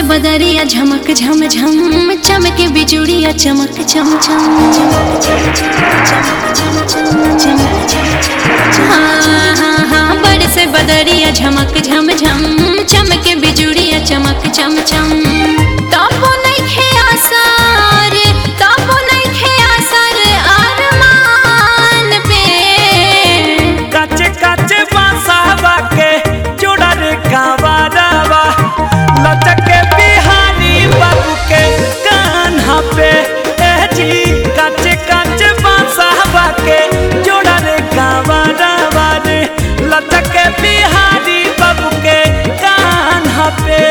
बदरिया झमक झम झम चमके बिजुड़िया चमक चम चम चमक चम चम चमक चम चम चमक हाँ हाँ हाँ बरस बदरिया झमक झम झम चमके बिजुड़िया चमक चम चम तबो नइखे आसार तबो नइखे आसार अरमान पे काचे काचे बांसावा के जोड़ा रे कांवारावा लचके बिहारी बाबू के कान्हा पे ए जी काचे काचे बांसावा के जोड़ा रे कांवारावा रे लचके बिहारी बाबू के कान्हा पे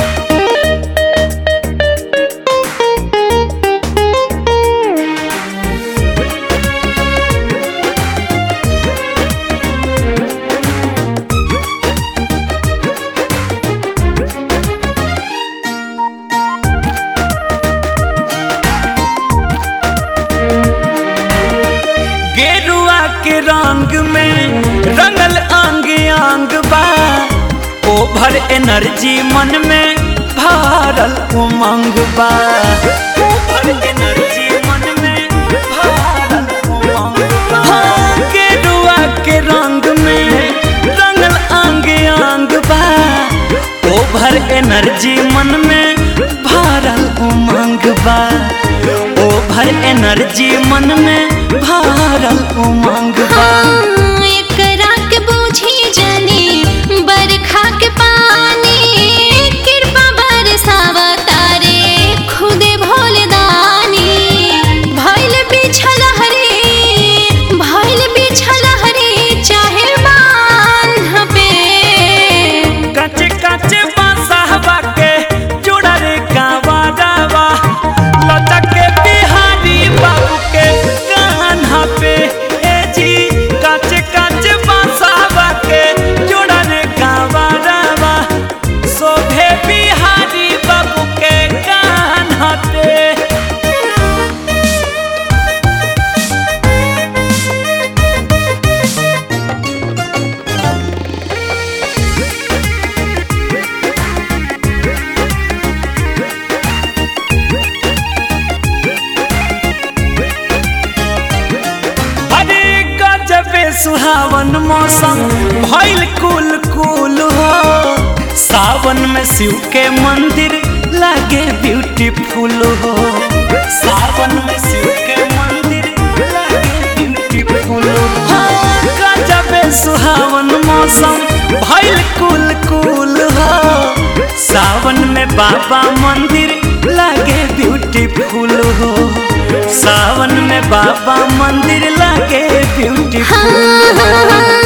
गेरुआ के रंग में रंगल अंग अंग बा ओभर एनर्जी मन में भरल उमंग बा ओभर एनर्जी मन में भरल उमंग बा हाँ, गेरुआ के रंग में रंगल अंग अंग बा ओभर एनर्जी मन में भरल उमंग बा ओभर एनर्जी मन में भरल उमंग बा हाँ, एकरा के बूझी जानी बरखा के पानी कृपा बरसावा तारे खुदे भोलदानी भइल बिछल हरी भइल बिछल हरी चाहे बांध पे काचे काचे बांसावा के जोड़ा रे कांवारावा लचके बिहारी बाबू के कान्हा पे ए जी काचे काचे बांसावा के जोड़ा रे कांवारावा शोभे बिहारी बाबू के कान्हा पे अरे गजबे सुहावन मौसम भइल कुल कुल हो सावन में शिव के मंदिर लागे ब्यूटीफुल हो सावन में शिव के मंदिर लागे ब्यूटीफुल हो गजबे सुहावन मौसम भइल कुल कुल हो सावन में बाबा मंदिर लागे ब्यूटीफुल हो सावन में बाबा मंदिर लागे ब्यूटीफुल हाँ, हाँ, हाँ,